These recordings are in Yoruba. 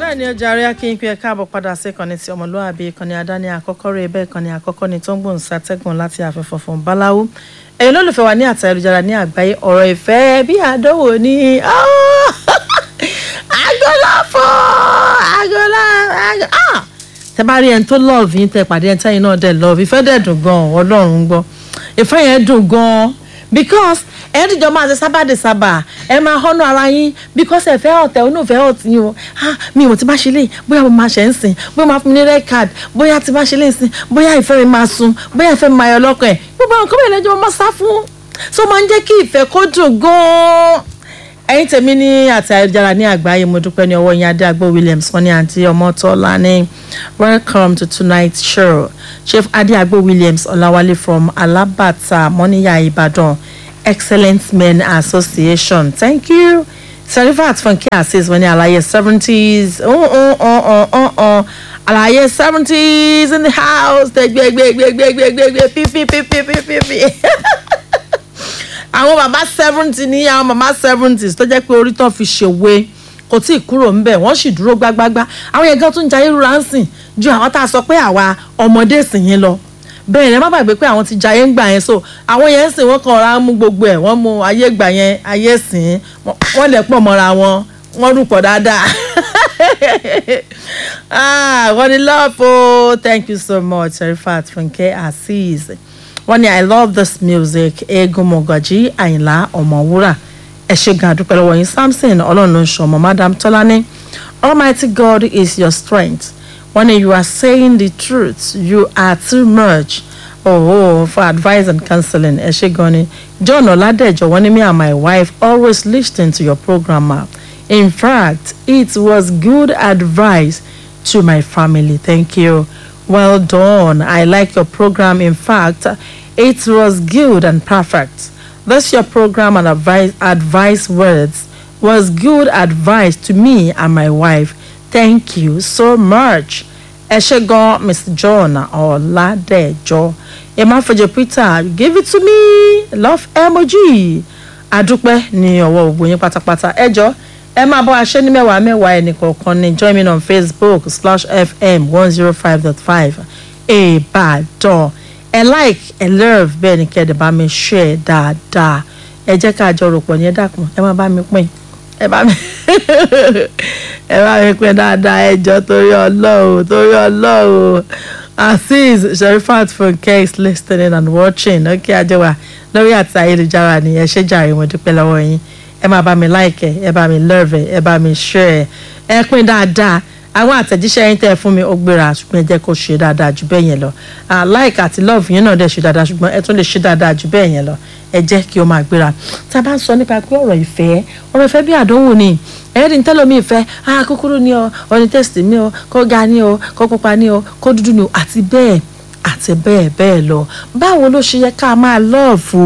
bẹ́ẹ̀ ni ọjà àríyá kí n pe ẹ káàbọ̀ padà sí ìkànnì tí ọmọlúwàbí ìkànnì àdáni àkọ́kọ́ rẹ̀ bẹ́ẹ̀ ìkànnì àkọ́kọ́ ni tó ń gbòǹ sátẹ́gùn láti àfẹ́fọ́ fún báláwú ẹ̀yin olólùfẹ́ wa ní àtà ayélujára ní àgbáyé ọ̀rọ̀ ìfẹ́ bí àdánwò ní agolafo agola tẹ bá rí ẹni tó love yín tẹ pàdé ẹni tẹ́yìn náà dẹ̀ love ìfẹ́ dẹ̀ dùn gan ọlọ́run gbọ́ ìfẹ́ yẹn dùn gan because ẹ dìjọ máa ṣe sábàdì sábà ẹ máa họ́nà ara yín because ẹ fẹ́ ọ̀tẹ̀ onú fẹ́ ọ̀tí yín o ah mi ò ti bá ṣe lè bóyá mo máa ṣe ń sìn bóyá mo máa fún mi ní red card bóyá ti bá ṣe lè sìn bóyá ìfẹ́ mi máa sun bóyá ìfẹ́ mi máa yọ lọ́kàn ẹ̀ gbogbo àwọn kọ́mọ̀ ìlẹ́jọ́ máa sá fún so máa ń jẹ́ kí ìfẹ́ kó dùn gan-an ẹ̀yin tèmi ní àti ayélujára ní àgbáyé mo dúpẹ́ ní ọwọ́ yín adéagbó williams wọn ní àǹtí ọmọtọ́lá ní welcome to tonight's show chief adéagbó williams ọláwálé from alábàtà mọ́níyà ìbàdàn excellent men association thank you serifat funke asis wọn ní àlàyé seventies àlàyé seventies in the house gbẹgbẹgbẹgbẹgbẹgbẹgbẹ fífi fífi fífi fífi àwọn bàbá seventy ní àwọn màmá seventies tó jẹ́ pé orí tó fi ṣèwé kò tí ì kúrò ńbẹ̀ wọ́n sì dúró gbágbágbá àwọn yẹn gan tún jayé rúra ń sìn ju àwọn tá a sọ pé àwa ọmọdé sìn yín lọ bẹ́ẹ̀ ni ẹ má gbàgbé pé àwọn ti jayé ń gbà yẹn so àwọn yẹn ń sìn wọ́n kàn ra mú gbogbo ẹ̀ wọ́n mú ayé gbà yẹn ayé sìn wọ́n lẹ̀ pọ̀ mọ́ra wọn wọ́n rúpọ̀ dáadáa ah wọ́n ní love o thank you so much Serifat Funke Azeez wọ́n ní i love this music eégún mọ̀gàjí àyìnlá ọ̀mọ̀wúrà ẹ ṣe gan àdúpẹ́ lọ́wọ́ yín samson ọlọ́run ló ń ṣọmọ madam tọ́lání almighty god is your strength wọ́n ní you are saying the truth you are too much oh, oh for advice and counseling ẹ ṣe gan ni john ọ̀làdẹ̀jọ wọ́n ní me and my wife always listen to your program ma in fact it was good advice to my family thank you well done i like your program in fact it was good and perfect. This your program and advice, advice words was good advice to me and my wife. Thank you so much. Eshegon, Mr. John Oladejo. Emafoje Peter, give it to me. Love emoji. Adúpẹ́ ní ọwọ́ ògbó yín pátápátá. Ẹ jọ ẹ máa bọ́ aṣẹ́ ní mẹ́wàá mẹ́wàá ẹnì kọ̀ọ̀kan ní join me on Facebook slash FM one zero five dot five Ìbàdàn ẹ like ẹ love bẹ́ẹ̀ ni kẹ́ ẹ dẹ̀ bá mi share dáadáa ẹ jẹ́ ká àjọ rò pọ̀ ní ẹ dákun ẹ má bá mi pín ẹ bá mi ẹ bá mi pín dáadáa ẹ jọ torí ọlọ́run torí ọlọ́run azeez sherifat funke is listening and watching ok ajẹwà lórí àti ayélujára ni ẹ ṣe jàre mo dúpẹ́ lọ́wọ́ yín ẹ má bá mi like ẹ ẹ bá mi love ẹ ẹ bá mi share ẹ pín dáadáa àwọn àtẹ̀jíṣẹ́ yín tẹ́ ẹ fún mi ó gbéra ṣùgbọ́n ẹ jẹ́ kó ṣe dáadáa jù bẹ́ẹ̀ yẹn lọ like àti love yín náà dẹ̀ ṣe dáadáa ṣùgbọ́n ẹ tún lè ṣe dáadáa jù bẹ́ẹ̀ yẹn lọ ẹ jẹ́ kí ó máa gbéra tá a bá ń sọ nípa pé ọ̀rọ̀ ìfẹ́ ọ̀rọ̀ ìfẹ́ bí àdánwò ni ẹ̀yẹ́ ní tẹ́lọ̀ mi ìfẹ́ ah kúkúrú ni o ọ̀ní tẹ́sítì mi o kó ga ni o kó pupa ni o kó dúdú ni o àti bẹ́ẹ̀ àti bẹ́ẹ̀ bẹ́ẹ̀ lọ báwo ló ṣe yẹ ká máa lọ́ọ̀fù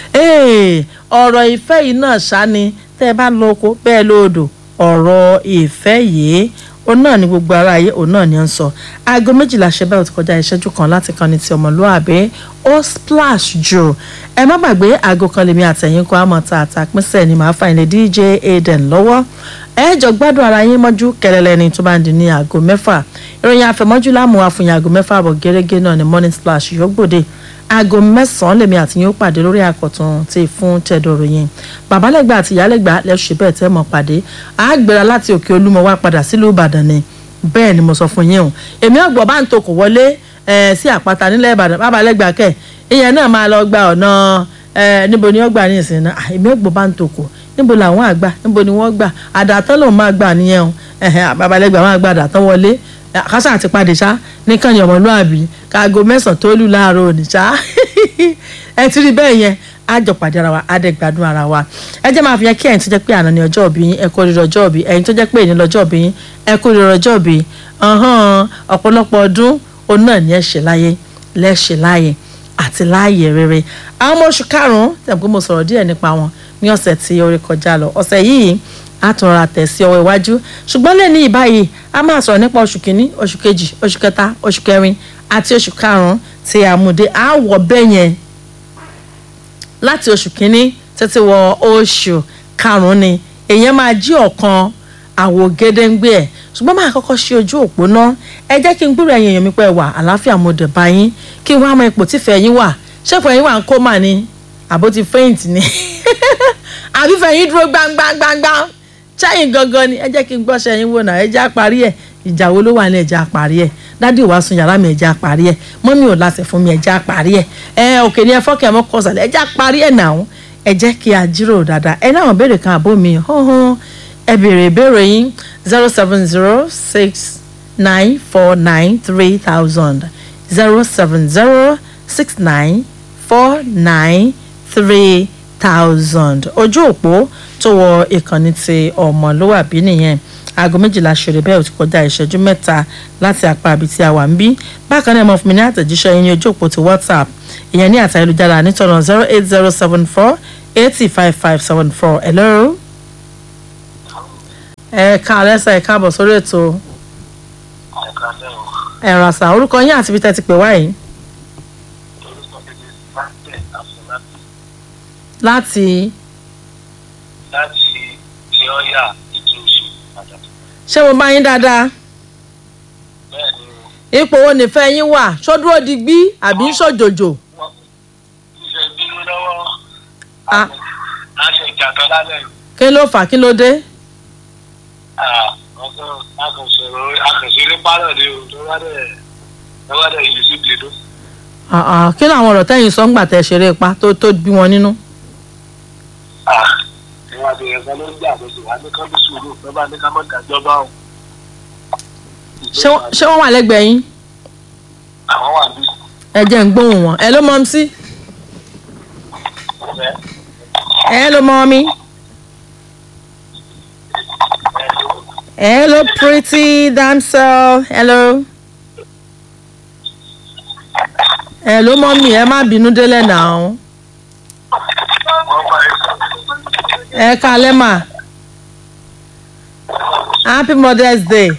ọ̀rọ̀ ìfẹ́ yìí náà ṣá ni tẹ́ ẹ bá lọ oko bẹ́ẹ̀ lóòdò ọ̀rọ̀ ìfẹ́ yìí òun náà ni gbogbo ara ayé òun náà ni ó ń sọ aago méjìlá ṣe báyìí ó ti kọjá ìṣẹ́jú kan láti kan ní ti ọmọlúwàbí ó splash jù ẹ má gbàgbé aago kan lèmi àtẹ̀yìn kan àmọ́ ta àtàpínsẹ̀ ni màá fà ilé dj aden lọ́wọ́ ẹ jọ gbádùn ara yín mọ́jú kẹlẹ́lẹ́ ni tó bá ń di ní aago mẹ́fà ìròyìn àfẹ̀mọ́jú láàmú àfihàn aago mẹ́fà àbọ̀ gẹ́gẹ́ náà ni morning splash yóò gbòde aago mẹ́sàn-án lèmi àti yín ó pàdé lórí àkọ́tún tí fún tẹ̀dọ̀rọ̀ yẹn babalẹ́gbà àti ìyálẹ́gbà lẹ́sùn bẹ́ẹ̀ tẹ́ mọ̀ pàdé àgbèrè láti òkè olúmọ wá padà sílùú ìbàdàn ni bẹ́ẹ̀ ni mo sọ fún yín o èmi ọ̀gbọ̀n bá ń tokò wọlé sí àpáta nílẹ̀ ìbàdàn babalẹ́gbà kẹ̀ ìyẹn náà máa lọ gba ọ̀nà níbo ni wọ́n gbà ní ìsìn náà èmi ọ̀gbọ̀n bá ń tokò níbo làwọn àgbà níbo ni wọ́n gbà àdàtọ́ lòun máa gbà nìyẹn o babalẹ́gbà máa gbà àdàtọ́ wọlé kásá àti padì ṣá nìkan ni ọmọlúàbí káago mẹ́sàn-án tó lù láàárọ̀ òní ṣá ẹ ti rí bẹ́ẹ̀ yẹn á jọ pàdé ara wa á dẹ̀ gbádùn ara wa ẹ jẹ́ máa fi yẹn kí ẹ̀yin tó jẹ́ pé àná ni ọjọ́ òbí yín ẹ kó rírọ ọjọ́ òbí ẹ̀yin tó jẹ́ pé èyí lọ́jọ́ òbí yín ẹ kó rírọ ọjọ́ òbí ọ̀pọ̀lọpọ̀ ọdún òun náà ni ẹ ṣe láyé lẹ́ṣẹ̀ láyé àti láàyè rere àwọn ọmọ oṣù karùn-ún tẹ̀ pé mo sọ̀rọ̀ díẹ̀ nípa wọn ní ọ̀sẹ̀ tí ó rí kọjá lọ ọ̀sẹ̀ yìí a tún ra tẹ̀ sí ọwọ́ iwájú ṣùgbọ́n lẹ́ni ìbáyìí a máa sọ̀rọ̀ nípa oṣù kìíní oṣù kejì oṣù kẹta oṣù kẹrin àti oṣù karùn-ún tí a mú dé a wọ̀ bẹ́ẹ̀ yẹn láti oṣù kìíní títí wọ oṣù karùn-ún ni èèyàn máa jí ọ̀kan àwò gédéǹgbé ẹ̀ ṣùgbọ́n máa kọ́kọ́ ṣe ojú òpó náà ẹ jẹ́ kí n gbúrò ẹ̀yìn èèyàn mi pẹ́ wà àlàáfíà mo dẹ̀ bá yín kí n wá mọ ipò tífẹ̀ yín wà ṣẹ́fọ̀ yín wà ń kó mà ní àbó ti faint ni àbí fẹ̀yìn dúró gbangbangbangba ṣáyìn gangan ni ẹ jẹ́ kí n gbọ́ṣẹ́ yín wò náà ẹ jẹ́ àparí ẹ̀ ìjà wo ló wà ní ẹ̀jẹ̀ àparí ẹ̀ dádì wàá sun yàrá mi ẹ̀jẹ̀ àparí ẹ̀ mọ́mí ò láṣẹ fún mi ẹ̀jẹ̀ àparí ẹ̀ ẹ òkè ni ẹ fọ́kẹ́ mọ́ kọ́sàlẹ̀ ẹ̀jẹ̀ àparí ẹ̀ náà ẹ jẹ́ kí a jíròrò dáadáa ẹ náà béèrè kan àbó mi hàn ẹ béèrè ìbéèrè yín zero seven zero six nine four nine three thousand zero seven zero six nine four nine three thousand ojú òpó tó wọ ìkànnì ti ọmọlúwàbí nìyẹn aago méjìlá ṣeré bẹ́ẹ̀ ò ti kọjá ìṣẹ́jú mẹ́ta láti apá ibi tí a wà ń bí bákan náà mo fún mi ní àtẹ̀jíṣẹ́ yín ní ojú òpó ti whatsapp ìyẹn ní àtà ayélujára nítorọ̀ zero eight zero seven four eighty five five seven four hello. ẹ káalẹ́ sá ẹ káàbọ̀ sórí ètò ẹ̀rọ àṣà orúkọ yín àti ibi tẹ́ ti pè wá yìí. láti láti tí ó yà ìdí oṣù pàtàkì. ṣé mo bá yín dáadáa bẹ́ẹ̀ ni ipò wo nìfẹ́ yín wà ṣódúró digbí àbí ń ṣòjòjò. wọ́n ṣe bínú lọ́wọ́ Ah. a ṣe ìjàtọ̀ lálẹ́ yìí. kí ló fà kí ló dé. Ah, wọ́n sọ akọ̀sọ̀rọ̀ akọ̀sọ̀rọ̀ pálọ̀ ni o tó wá dẹ̀ tó wá dẹ̀ ìlú sí gbèdó. Ah, ah, kí làwọn ọ̀rọ̀ tẹ́yìn sọ ń gbà tẹ́ ṣeré pa tó tó bí wọn nínú. ìwọ̀n àti ẹ̀ka ló ń jà tó sì wá ní kán bí sùúrù tó bá ní ká mọ̀ dájọ́ bá wọn. ṣé wọ́n- ṣé wọ́n wà lẹ́gbẹ̀ẹ́ yín àwọn wà bí ẹ jẹ́ ń gbóhùn wọn ẹ ló mọ sí ọ̀fẹ́ ẹ ló mọ mi hello pretty damsel hello ẹ ló mọ mi ẹ má bínú délẹ̀ náà wọ́n bá ẹ ẹ kalẹ́ mà happy mother's day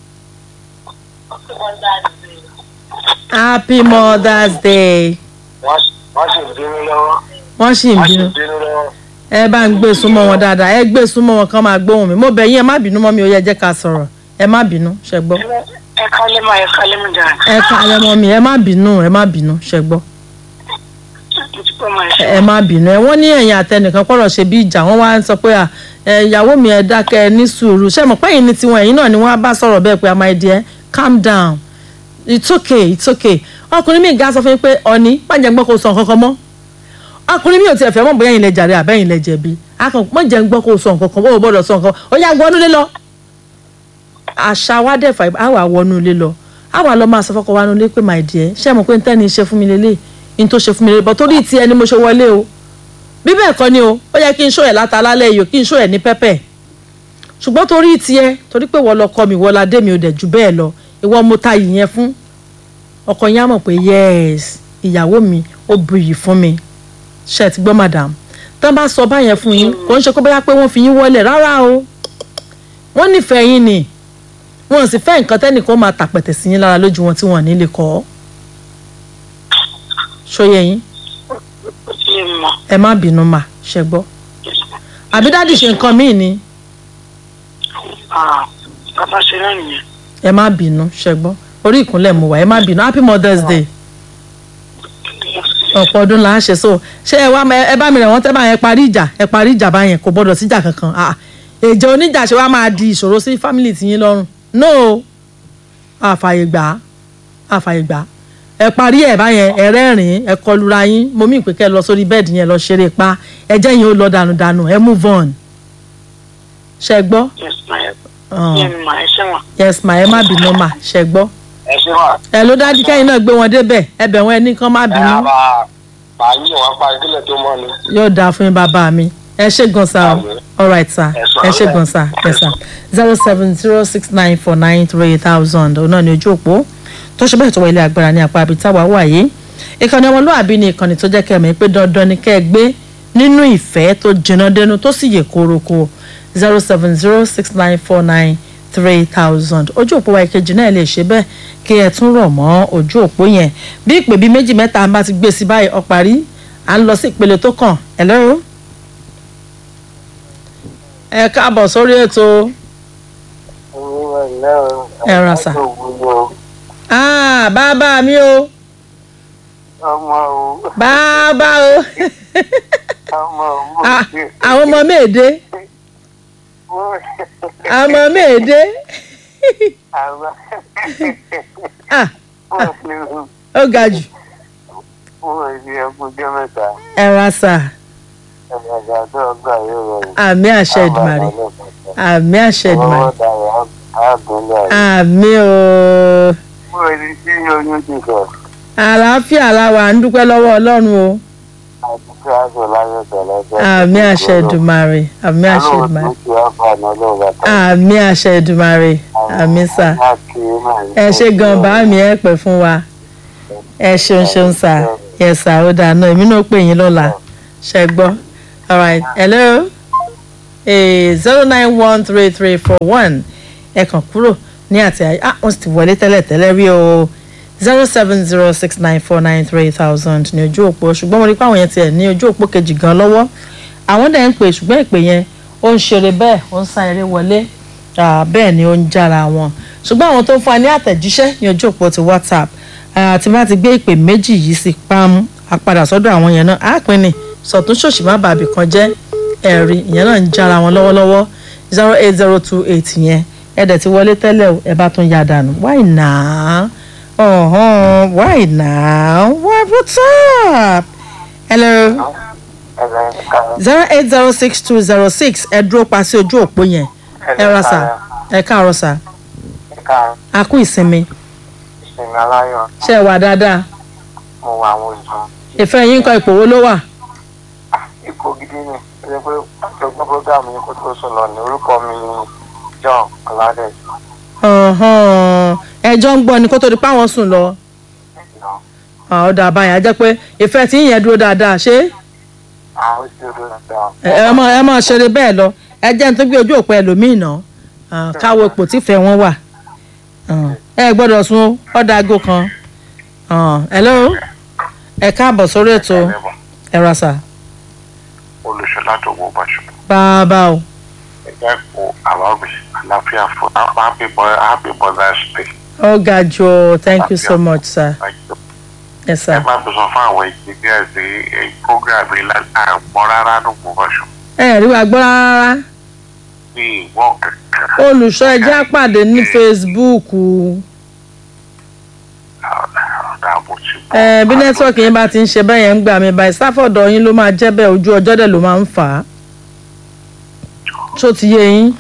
happy mother's day wọ́n sì ń bínú lọ́wọ́ wọ́n sì ń wọ́n sì bínú ń bínú lọ́wọ́. ẹ bá ń gbé súnmọ́ wọn dáadáa ẹ gbé súnmọ́ wọn kán máa gbóhùn mi mo bẹ̀ yín ẹ má bínú mọ́ mi ò yẹ jẹ́ ká sọ̀rọ̀ ẹ má bínú ṣẹ gbọ́ ẹ kálẹ́ máa ẹ kálẹ́ mi dáa ẹ kalẹ́ mọ́ mi ẹ má bínú ẹ má bínú ṣẹ gbọ́ mo ti pẹ́ máa ṣe ẹ má bínú ẹ wọ́n ní ẹ̀yìn àtẹnìkan pọ̀rọ̀ ṣe bí ìjà wọ́n wá ń sọ pé à, ẹ ìyàwó mi ẹ dákẹ́ ẹ ní sùúrù ṣé mọ̀ pé ẹ̀yin ní tiwọn ẹ̀yin náà ni wọ́n á bá sọ̀rọ̀ bẹ́ẹ̀ pé a máa di ẹ calm down it's okay it's okay ọkùnrin mi ga sọ fún mi pé ọ̀ní pàjẹ́ gbọ́ kó sọ nǹkan kan mọ́ ọkùnrin mi ò tiẹ̀ fẹ́ mọ̀ bóyá ẹ̀yin lẹ jàre àbẹ́yìn lẹ jẹ̀bi akàn mọ̀ jẹ́ ń gbọ́ kó sọ nǹkan kan ó gbọ́dọ̀ sọ nǹkan ó yá gbọ́nú lé lọ àṣà wa dẹ̀ fà á wà wọnú ilé lọ á wà lọ máa sọ fọkọ wa nulẹ̀ pé my dear ṣé mo pé n tẹ́ni ṣe fún mi lélẹ̀ n tó ṣe fún mi lélẹ̀ bọ́ torí ti ẹni mo ṣe wọlé o bí bẹ́ẹ̀ kọ́ ni o ó yẹ kí n ṣó ẹ̀ láta lálẹ́ yìí o kí n ṣó ẹ̀ ní pẹ́pẹ́ ṣùgbọ́n torí tiẹ̀ torí pé wọ́n lọ kọ́ mi wọ́n la dé mi ò dẹ̀ jù bẹ́ẹ̀ lọ ìwọ mo ta yìí yẹn fún ọkọ yẹn á mọ̀ pé yes ìyàwó mi ó buyì fún mi ṣe ti gbọ́ madam tán bá sọ báyẹn fún yín kò ń ṣe kó bóyá pé wọ́n fi yín wọlé rárá o wọ́n nífẹ̀ẹ́ yín ni wọn sì fẹ́ nǹkan tẹ́nìkan máa tàpẹ̀tẹ̀ sí yín lára lójú wọn tí wọ́n ní lè kọ́ ṣóyẹ yín ó ti lè mọ̀ ẹ má bínú mà ṣe gbọ́ àbí dáàdì ṣe nǹkan míì ni Ah, bàbá ṣe náà nìyẹn ẹ má bínú ṣe gbọ́ orí ìkúnlẹ̀ mo wà ẹ má bínú happy mother's day ọ̀pọ̀ ọdún là ń ṣe so ṣé ẹ wá ẹ bá mi rẹ̀ wọ́n tẹ́ bá yẹn parí ìjà ẹ parí ìjà bá yẹn kò gbọ́dọ̀ síjà kankan ah èjì oníjà ṣe wá máa di ìṣòro sí family tiyín lọ́rùn no àfàyè gbà á àfàyè gbà á ẹ parí ẹ báyẹn ẹ rẹ́rìn ẹ kọlura yín mo mí ìpè kẹ́ lọ sórí bẹ́ẹ̀dì yẹn lọ ṣeré pa ẹ jẹ́ yín ó lọ dànù dànù ẹ move on ṣe gbọ́ yes ma ẹ Ah, yẹn ma ẹ ṣe wọn. yes ma ẹ má bínú ma ṣe gbọ́ ẹ ṣe wà. ẹ ló dájú kẹ́yìn náà gbé wọn débẹ̀ ẹ bẹ̀ wọ́n ẹni kan má ẹ bínú á máa máa yí wọn pa ìdílé tó mọ́ ni. yóò dáa fún yín bàbá mi ẹ ṣe gan sa o Àmín. alright sir Ẹ sọ ẹ ṣe ọ́ gan sa yes sir zero seven zero six nine four nine three thousand òun náà ni ojú òpó tó ṣe bẹ́ẹ̀ tó wọ ilé agbára ní apá abitawa wà yìí ìkànnì ọmọlúwàbí ni ìkànnì tó jẹ́ kẹ́mi pé dandan ni kẹ́ ẹ gbé nínú ìfẹ́ tó jìnnà dénú tó sì yè kórokò zero seven zero six nine four nine three thousand ojú òpó wa ìkejì náà lè ṣe bẹ́ẹ̀ kí ẹ tún rọ̀ mọ́ ojú òpó yẹn bí ìpè bíi méjì mẹ́ta bá ti gbé sí báyìí ó parí à ń lọ sí ìpele tó kàn hello ẹ káàbọ̀ sórí ètò ẹ̀lẹ́ o. Ẹ rà sà. Ọjọ́ òwúrọ̀ ah bàbá mi o ọmọ o. bàbá o ọmọ o. Ah, àwọn ọmọ méèdé àwọn ọmọ méèdé Àwọn ah wọ́n fi hù. ó ga jù Wọ́n fi ẹkúnjẹ́ mẹ́ta. ẹ ra sà Ẹ̀yàgà tó ọgbà yóò rọrùn. àmì àṣẹ ìdùmarè àmì àṣẹ ìdùmarè Ọwọ́ dàrọ̀ àgùnlẹ̀. àmì o Wọ́n rí sí oyún ti sọ. àlàáfíà la wà ń dúpẹ́ lọ́wọ́ ọlọ́run o Àdúgbò àgọ̀ láyọ̀ tẹ̀lẹ́tẹ̀. àmì àṣẹ ìdùmarè àmì àṣẹ ìdùmarè àmì àṣẹ ìdùmarè àmì sà ẹ ṣe gan bá mi ẹ pẹ́ fún wa ẹ ṣeun ṣeun sà yẹ sà ó dáa náà èmi náà pè yín lọ́la ṣe gbọ́ alright hello zero nine one three three four one ẹ kàn kúrò ní àti àyè ah wọ́n sì ti wọlé tẹ́lẹ̀ tẹ́lẹ̀ rí o zero seven zero six nine four nine three thousand ní ojú òpó ṣùgbọ́n mo rí pé àwọn yẹn tiẹ̀ ní ojú òpó kejì gan lọ́wọ́ àwọn dẹ̀ ń pè ṣùgbọ́n ìpè yẹn ó ń ṣeré bẹ́ẹ̀ ó ń sá eré wọlé ah, bẹ́ẹ̀ ni ó ń jára wọn ṣùgbọ́n àwọn tó ń fún wa ní àtẹ̀jíṣẹ́ ní ojú òpó ti whatsapp ah, tí bá ti gbé ìpè méjì yìí sí pam apadà sọ́dọ̀ àwọn yẹn náà á pín ní sọ̀tún ṣòṣì má bàbí kan jẹ́ ẹ̀rí ìyẹn náà ń jára wọn lọ́wọ́lọ́wọ́ zero eight zero two eight yẹn ẹ dẹ̀ ti wọlé tẹ́lẹ̀ o ẹ bá tún yá dànù why now uh-huh. why now what what's up hello zero eight zero six two zero six ẹ dúró pa sí ojú òpó yẹn ẹ rà sà ẹ káàárọ̀ sà Ẹ̀ka a kú ìsinmi ìsinmi aláyọ̀ ṣe é wà dáadáa mo wà àwọn ìjọ. ìfẹ́ yín kọ ipò wo ló wà Ipò gidi ni. Ó yẹ pé ọjọ́gbọ́n prógámù yìí kó tó sùn lọ ní orúkọ mi ni John Aládé. Uh-huh. ẹjọ́ ń gbọ́ ni kó tó di pé àwọn sùn lọ Ah, ó dà báyìí á jẹ́ pé ìfẹ́ tí yẹn dúró dáadáa ṣé Àwọn tí ó dúró dáa. ẹ ẹ mọ ẹ mọ ṣeré bẹ́ẹ̀ lọ ẹ jẹ́ ní tó gbé ojú òpó ẹlòmíì náà Ah, káwo ipò tífẹ̀ wọn wà Ah, ẹ gbọ́dọ̀ sun ọ̀dà aago kan Ah, hello ẹ káàbọ̀ sórí ètò ẹ rà sà Olùṣọ́lá tó wọ Bàṣọ. bàbá o Ẹgbẹ́ ipò àwáwí àlàáfíà fún happy boy happy mother's day. ó ga jù ọ thank you so much sir yes Ẹ sir bá mi sọ fún àwọn engineers ní program yìí láti àgbọ̀n rárá ló wọ Bàṣọ. ẹ rí wa gbọ́ rárá Bí ìwọ̀n kankan. olùṣọ́ ẹjẹ́ àpàdé ní facebook Ọ̀dà àbò ti bọ̀. ẹ bí nẹ́tíwọ́ọ̀kì yín bá ti ń ṣe bẹ́ẹ̀ yẹn ń gbà mí báyìí sáfọ̀dọ̀ yín ló máa jẹ́ bẹ́ẹ̀ ojú ọjọ́ dẹ̀ ló máa ń fà á tó ti yé yín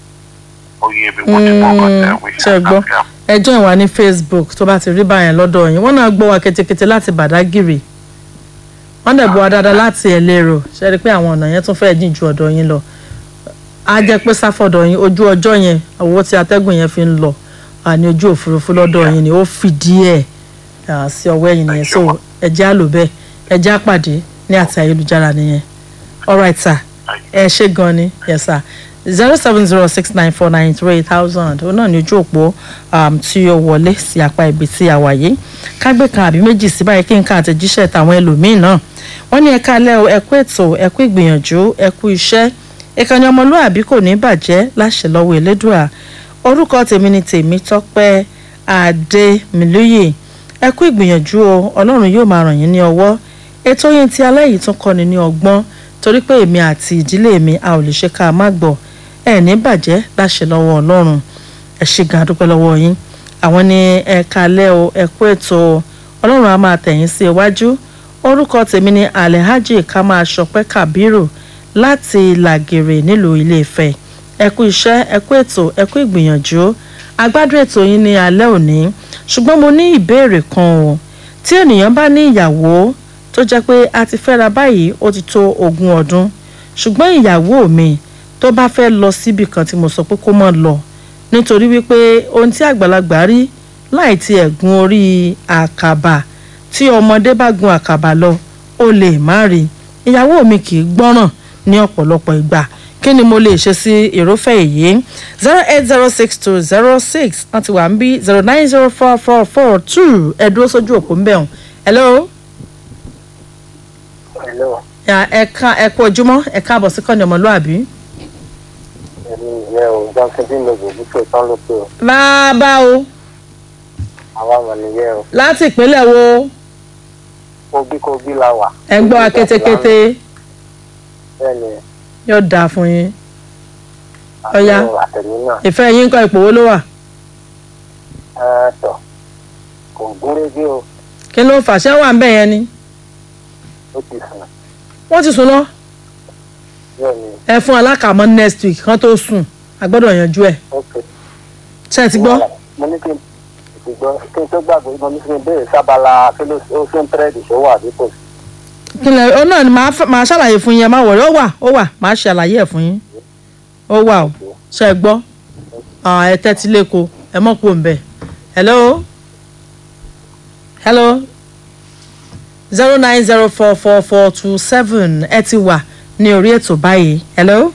Oyè mi wọ́n ti mọ̀ ọkọ̀ tẹ̀wé. ṣe gbọ́ ẹjọ́ ìwà ní facebook tó bá ti rí báyẹn lọ́dọ̀ yín wọ́n náà gbọ́ wa ketekete láti bàdágìrì wọ́n dẹ̀ gbọ́ wa dáadáa láti ẹlẹ́rọ ṣe rí i pé àwọn ọ̀nà yẹn tún fẹ́ẹ́ jìn ju ọ̀dọ̀ yín lọ á jẹ́ pé sáfọ̀dọ̀ yín ojú ọjọ́ yẹn owó tí atẹ́gùn yẹn fi ń lọ àní ojú òfurufú lọ́dọ̀ yín ni ó fìdí ẹ̀ ah, sí ọwọ́ ẹ̀yìn nìyẹn so ẹjẹ́ á lò bẹ́ẹ̀ ẹjẹ́ á pàdé ní àti ayélujára nìyẹn alright sir ẹ ṣe gan ni yes sir zero seven zero six nine four nine three thousand ó náà ní ojú òpó um, tí ó wọlé sí apá ibi tí a wà yìí kágbé kan àbí méjì sí báyìí kí n ká àtẹ̀jíṣẹ́ tàwọn ẹlòmíín náà wọ́n ní ẹ̀ka alẹ́ o ẹ̀kú ètò ẹ̀kú ìgbìyànjú ẹ̀kú iṣẹ́ ìkànnì ọmọlúàbí kò ní bàjẹ́ láṣẹ lọ́wọ́ elédùà orúkọ tèmi ni tèmi tọ́pẹ́ adémilóyè ẹ̀kú ìgbìyànjú o ọlọ́run yóò máa ràn yín ní ọwọ́ ètò yín tí alẹ́ yìí tún kọ́ni ní ọgbọ́n torí pé èmi àti ìdílé mi a ò lè ṣe ká má gbọ́ ẹ ní bàjẹ́ láṣẹ lọ́wọ́ ọlọ́run ẹ ṣe gan adúpẹ́ lọ́wọ́ yín àwọn ní ẹ kalẹ́ o ẹ kú ètò o ọlọ́run á máa tẹ̀yìn sí iwájú orúkọ tèmi ni alhaji ká máa ṣọpẹ́ kabiru láti làgèrè nílùú ilé-ifẹ̀ ẹ kú iṣẹ́ ẹ kú ètò ẹ kú ìgbìyànjú agbádùn ètò yín ní alẹ́ òní ṣùgbọ́n mo ní ìbéèrè kan o tí ènìyàn bá ní ìyàwó tó jẹ́ pé a ti fẹ́ra báyìí ó ti tó ogún ọdún ṣùgbọ́n ìyàwó mi tó bá fẹ́ lọ síbi kan tí mo sọ pé kó má lọ nítorí wípé ohun tí àgbàlagbà rí láì ti ẹ̀gún orí àkàbà tí ọmọdé bá gun àkàbà lọ ó lè má rí ìyàwó mi kì í gbọ́ràn ní ọ̀pọ̀lọpọ̀ ìgbà kí ni mo lè ṣe sí ìrófẹ́ èyí zero eight zero six two zero six wọ́n ti wà ń bí zero nine zero four four four two ẹ dúró sójú òpó ń bẹ̀ wọ́n hello Hello. ẹ ká ẹ kú ojúmọ́ ẹ káàbọ̀ sí kọ́ni ọmọlúàbí èmi ìyẹn ò johnson bí mo gbòógì tó tán ló pé o bàbá o àwa mọ̀ nìyẹn o láti ìpínlẹ̀ wo kogi kogi la wà. ẹ̀ ń gbọ́ wa kétékété bẹ́ẹ̀ ni yóò dáa fún yín Ọya. àti àtẹ̀mí náà ìfẹ́ yín kọ́ ipò wo ló wà ẹ tọ̀ kò gúnrégé o kí ló fà ṣé wà ń bẹ̀ yẹn ni ó ti sùn wọ́n ti sùn lọ bẹ́ẹ̀ ni ẹ fún alákàmọ́ next week kan tó sùn a gbọ́dọ̀ yanjú ẹ̀ ok. ṣé ẹ ti gbọ́ mo ní kí n ti gbọ́ kí n tó gbàgbé mo ní kí n béèrè sábàlá kí ló ó ṣe ń tẹ́rẹ̀dì tó wà dípò kí lẹ ọ náà ni màá fẹ́- màá ṣàlàyé fún yín ẹ má wọ̀rẹ́ ó wà ó wà màá ṣàlàyé ẹ̀ fún yín ó wà o ṣe é gbọ́ Ah, ẹ tẹ́tí lẹ́kọ̀ọ́ ẹ mọ̀ kó ń bẹ̀ hello hello zero nine zero four four four two seven ẹ ti wà ní orí ètò báyìí hello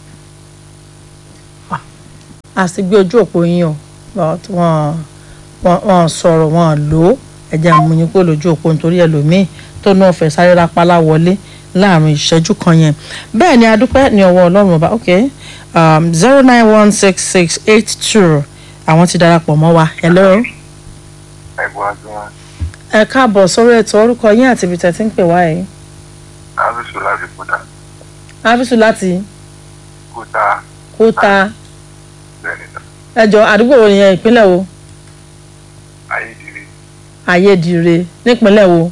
Ah, a sì gbé ojú òpó yín o but wọ́n wọ́n wọ́n sọ̀rọ̀ wọ́n lò ó ẹ̀jẹ̀ àmúyín kó lójú òpó nítorí ẹlòmíì tó náà fẹ́ sáré rápálá wọlé láàrin ìṣẹ́jú kan yẹn bẹ́ẹ̀ ni adúpẹ́ ní ọwọ́ ọlọ́run ọba ok zero nine one six six eight two àwọn ti darapọ̀ mọ́ wa hello ẹ̀gbọ́n àti wọn ẹ káàbọ̀ sórí ètò orúkọ yín àti ibi tẹ̀sí ń pè wá yìí ábísù láti kúta áfíìsù láti kúta kúta bẹ́ẹ̀ni náà ẹjọ́ àdúgbò wo nìyẹn ìpínlẹ̀ wo ayédèrè ayédire nípínlẹ̀ wo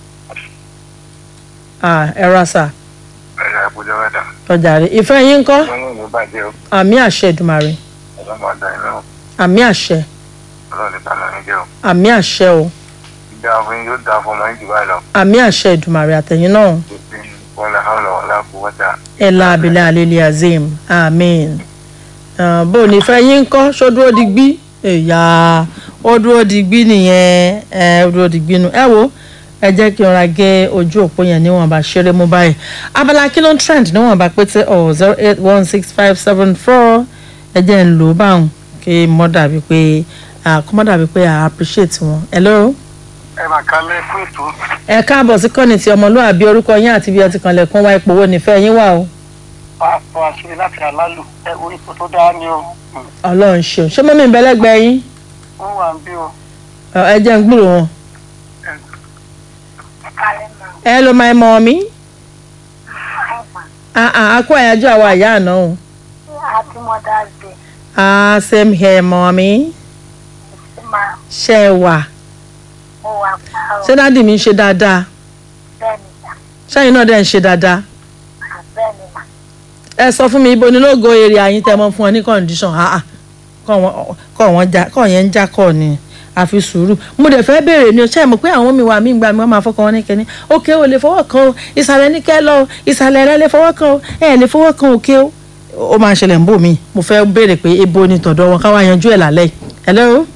Ah, ẹ ra sà ẹ̀yà àbújá mẹ́ta ọjà rẹ ìfẹ́ yín ń kọ́ wọn ní ìlú bàjẹ́ o àmì àṣẹ ìdùmarè ọlọ́mọ ọ̀dà ìlú àmì àṣẹ ọlọ́ọ̀lẹ̀ tánà ní jẹ́ o àmì àṣẹ o ìdá fún yóò dá fún ọmọ yìí báyìí lọ àmì àṣẹ ìdùmarè àtẹ̀yìn náà tó ti wọn lè hàn lọ́wọ́ láàbù wọ́tà ẹ̀la abilẹ̀ alẹ́lẹ́ azeem amen Ah, bó o ní fẹ́ yín ń kọ́ ṣó dúró digbí ẹ̀yà ó dúró digbí nìyẹn ẹ ó dúró digbí nu ẹ wo ẹ jẹ́ kí n ra gé ojú òpó yẹn níwọ̀nba ṣeré mú báyìí abala kí ló ń trend níwọ̀nba pété ọ̀ zero eight one six five seven four ẹ jẹ́ ń lò ó báwọn kí mọ́ dàbí pé kó mọ́ dàbí pé I appreciate wọn hello ẹ máa ká lẹ́ fún ètò ẹ káàbọ̀ sí kọ́ni ti ọmọlúwàbí orúkọ yín àti bí ẹ ti kànlẹ̀kùn wá ipò wo nífẹ̀ẹ́ yín wà o pàápàá àṣírí láti àlálù ẹ orí ipò tó dáa ni o ọlọ́run ṣeun ṣé mọ́mí ń bẹ lẹ́gbẹ̀ẹ́ yín wọn wà ń bí o. Ọ, ẹ jẹ́ ń gbúrò wọn. ẹ ló máa mọ mi. a kó àyájọ́ àwọn àyà àná o. happy mother's day ah same here mọ́mí. sí máa ṣe é wà. mo wà pa ọ ṣé dádì mi ń ṣe dáadáa. bẹ́ẹ̀ ni mà ṣẹ́yìn náà dẹ̀ ń ṣe dáadáa. bẹ́ẹ̀ ni mà ẹ sọ fún mi ibo ni lógo èrè àyín tẹ́ mọ́ fún ọ ní condition ah ah kọ́ wọn- kọ́ wọn já kọ́ yẹn ń já kọ́ ni àfi sùúrù mo dẹ̀ fẹ́ béèrè ni o ṣe é mọ̀ pé àwọn mi wà mí gbà mí wọ́n máa fọkàn wọn ní kẹ́ni òkè ò lè fọwọ́ kan o ìsàlẹ̀ ní kẹ́ lọ o ìsàlẹ̀ rẹ lè fọwọ́ kan o ẹ̀ lè fọwọ́ kan òkè o ó máa ń ṣẹlẹ̀ ń bò mí mo fẹ́ béèrè pé ibo ni tọ̀dọ̀ wọn káwá yanjú ẹ̀ lálẹ́ yìí. hello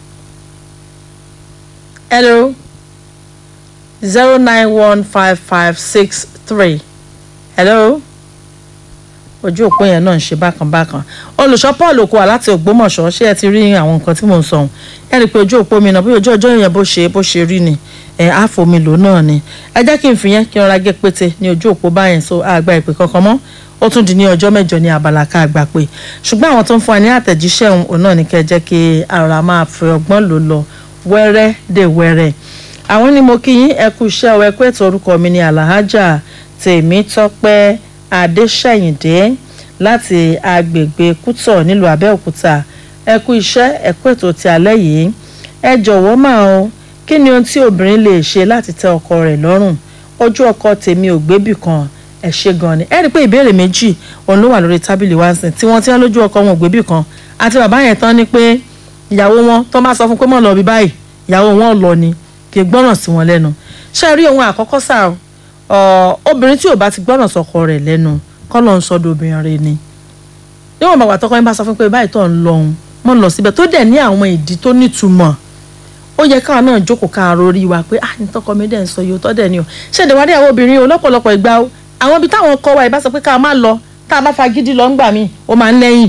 hello zero nine one five five six three hello ojú òpó yẹn náà ń ṣe bákan bákan olùṣọ́ paul okòwà láti ògbómọ̀ṣọ́ ṣé ẹ ti rí àwọn nǹkan tí mò ń sọ ohun ẹ rí i pé ojú òpó mi náà bí ojú ọjọ́ yẹn bó ṣe bó ṣe rí ni ẹ àfomi lò náà ni ẹ jẹ́ kí n fi yẹn kí n ra gé pété ní ojú òpó báyẹn so àgbà ìpè kankan mọ́ ó tún di ní ọjọ́ mẹ́jọ ní abala ká àgbà pé ṣùgbọ́n àwọn tó ń fún wa ní àtẹ̀jíṣẹ́ òun òun náà ní kẹ́ ẹ jẹ́ kí ara máa fi ọgbọ́n lò lọ wẹ́rẹ́ dè wẹ́rẹ́ àwọn ni mo kí yín ẹ kú iṣẹ́ ọ ẹ kú ètò orúkọ mi ní alahaja tèmítọ́pẹ́ adéṣẹ̀yìndé láti agbègbè kútọ̀ nílùú abẹ́òkúta ẹ kú iṣẹ́ ẹ kú ètò ti alẹ́ yìí ẹ jọ̀wọ́ máa o kí ni ohun tí obìnrin lè ṣe láti tẹ́ ọkọ rẹ̀ lọ́rùn ojú ọkọ tèmi ò gbébì kan ẹ ṣe gan ni ẹ rí i pé ìbéèrè méjì òun ló wà lórí tábìlì wá sìn tí wọ́n ti ń lójú ọkọ wọn ò gbébì kan àti bàbá yẹn tán ni pé ìyàwó wọn tó bá sọ fún pé mọ̀ lọ bí báyìí ìyàwó wọn ò lọ ni kì í gbọ́ràn sí wọn lẹ́nu ṣé ẹ rí ohun àkọ́kọ́ sáà ọ obìnrin tí ò bá ti gbọ́ràn sọkọ rẹ̀ lẹ́nu kọ́ ló ń sọdọ̀ obìnrin rẹ̀ ni níwọ̀n bàbá tọkọ yín bá sọ fún pé báyìí tó ń lọ òun mọ̀ lọ síbẹ̀ tó dẹ̀ ní àwọn ìdí tó nítumọ̀ ó yẹ káwọn náà jókòó ká arórí wa pé ah ní tọkọ mi dẹ̀ ń sọ yìí ó tọ́ dẹ̀ ni o ṣẹ̀dẹ̀ wá dé àwọn obìnrin o lọ́pọ̀lọpọ̀ ìgbà o àwọn ibi táwọn kọ wa ìbá sọ pé ká má lọ tá a bá fagídí lọ ńgbà míì ó máa ń lẹ́yìn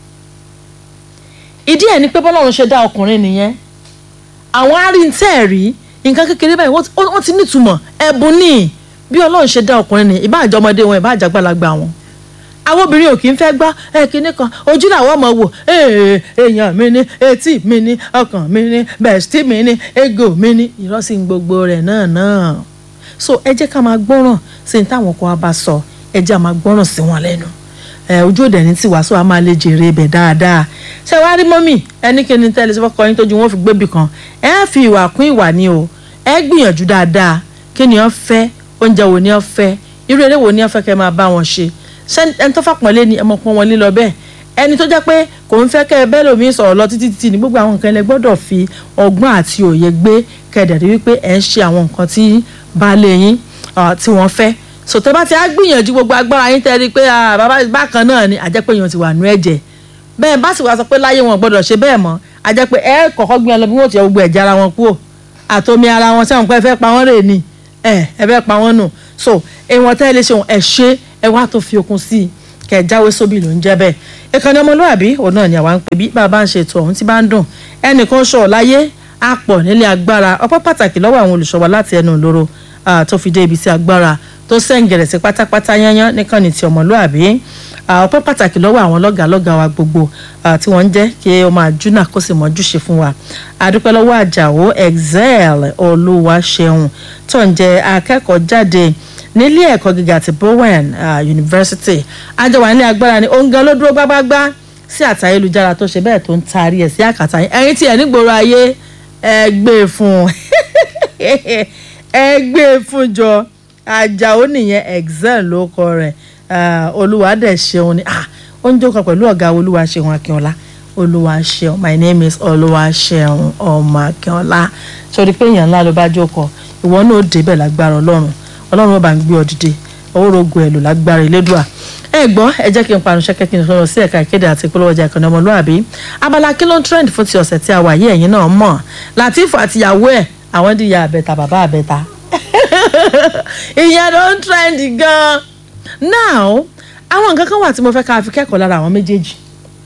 ìdí ẹ̀ ni pé bọ́lọ́run ṣe dá ọkùnrin nìyẹn àwọn arìntẹ́ rí nǹkan kékeré báyìí wọ́n ti- wọ́n ti nítumọ̀ ẹ̀bùn ní bí ọlọ́run ṣe dá ọkùnrin ní ìbá àjọ ọmọdé wọn ìbá àjọ àgbàlagbà wọn àwọn obìnrin ò kì í fẹ́ gbọ́ ẹ kinní kan ojú làwọn ọmọ wò ee èèyàn mi ni etí mi ni ọkàn mi ni bẹ̀stí mi ni ego mi ni ìrọ́sí gbogbo rẹ̀ náà náà so ẹ jẹ́ ká máa gbọ́ràn sí ní táwọn kan bá sọ ẹ jẹ́ ká máa gbọ́ràn sí wọn lẹ́nu ẹ ojú òde ní tiwa so a máa lè jèrè ibẹ̀ dáadáa ṣé wàá rí mọ́mì ẹni kí ni tẹ́lẹ̀ sọ́kọ yín tójú wọn fi gbébì kan ẹ fi ìwà kún ìwà ni o ẹ gbìyànjú dáadáa kí ni wọ́n fẹ́ oúnjẹ wo ni wọ́n fẹ́ irú eré wo ni wọ́n fẹ́ kẹ́ máa bá wọn ṣe ṣé ẹni tó fàpọ̀nlé ni ẹ mọ̀ pọ́n wọn lé lọ bẹ́ẹ̀ ẹni tó jẹ́ pé kò ń fẹ́ kẹ́ ẹ bẹ́ẹ̀ lómi sọ̀rọ̀ lọ títí títí ní gbogbo àwọn nǹkan ilẹ̀ gbọ́dọ̀ fi ọgbọ́n àti òye gbé kẹ́ẹ̀dẹ̀ wípé ẹ̀ ń ṣe àwọn nǹkan tí baálé yín tí wọ́n fẹ́ sòtẹ́ bá ti á gbìyànjú gbogbo agbára yín tẹ́rí pé bàbá bákan náà ni àjẹ́ pé èèyàn ti wà nú ẹ̀jẹ̀ bẹ́ẹ̀ bá sì wá sọ pé láyé wọn gbọ́dọ̀ ṣe bẹ́ẹ̀ mọ́ àjẹ́ pé ẹ kọ̀kọ́ gbìyànjú lọ bí wọ́n ti yọ gbogbo ẹ̀jẹ̀ ara wọn kúrò àtomi ara wọn sẹ́wọ̀n pé ẹ fẹ́ pa wọ́n rè ni ẹ ẹ fẹ́ pa wọ́n nù so ìwọ̀n tẹ́ ẹ lè ṣe ẹ ṣe ẹ wá tó fi okun sí i kẹ jáwé sóbì ló ń jẹ́ bẹ́ẹ̀ ìkànnì ọmọlúwàbí òun náà ni àwa ń pè bí bàbá ń ṣètò ọ̀hún tí bá ń dùn ẹnìkan ṣọ̀ láyé á pọ̀ nílé agbára ọpẹ́ pàtàkì lọ́wọ́ àwọn olùṣọ́wọ́ láti ẹnu ìloro tó fi dé ibi tí agbára tó sẹ́ǹgẹ̀rẹ̀ sí pátápátá yányán nìkànnì ti ọmọlúwàbí ọpẹ́ pàtàkì lọ́wọ́ àwọn lọ́gàálọ́gà wa gbogbo tí wọ́n ń jẹ́ kí ó máa júnà kó sì mọ́jú ṣe fún wa àdúpẹ́ lọ́wọ́ àjàwó excel olúwaṣeun tó ń jẹ́ akẹ́kọ̀ọ́ jáde nílé ẹ̀kọ́ gíga ti bowen uh, university àjọwà nílé agbára ni òun gan ló dúró gbágbágbá sí àtà ayélujára tó ṣe bẹ́ẹ̀ tó ń taari ẹ̀ sí àkàtà yín ẹ̀yin tí ẹ̀ nígboro ayé ẹ gbé e fún ẹ gbé e fún jọ àjàó nìyẹn excel ló kọ rẹ̀ olúwadẹ̀ ṣeun ni ó ń jókòó pẹ̀lú ọ̀gá olúwaṣeun akínọlá olúwaṣeun my name is olúwaṣeun ọmọ akínọlá sọ pé èèyàn ńlá ló bá jókòó ìwọ náà ó débẹ̀ lágbára ọlọ́run ọlọ́run ọba ń gbé ọ dìde owórogo ẹ̀ lò lágbára ìlédùà ẹ gbọ́ ẹ jẹ́ kí n parun ṣẹ́kẹ́ kí n sọ̀rọ̀ sí ẹ̀ka ìkéde àti ìpolówó ọjà ìkànnì ọmọlúwàbí abala kí ló ń trend fún ti ọ̀sẹ̀ tí a wà yí ẹ̀yin náà mọ̀ Latif àtìyàwó ẹ̀ àwọn di ìyá àbẹ̀ta bàbá àbẹ̀ta ìyẹn ló ń trend gan now àwọn nǹkan kan wà tí mo fẹ́ ká fi kẹ́kọ̀ọ́ lára àwọn méjèèjì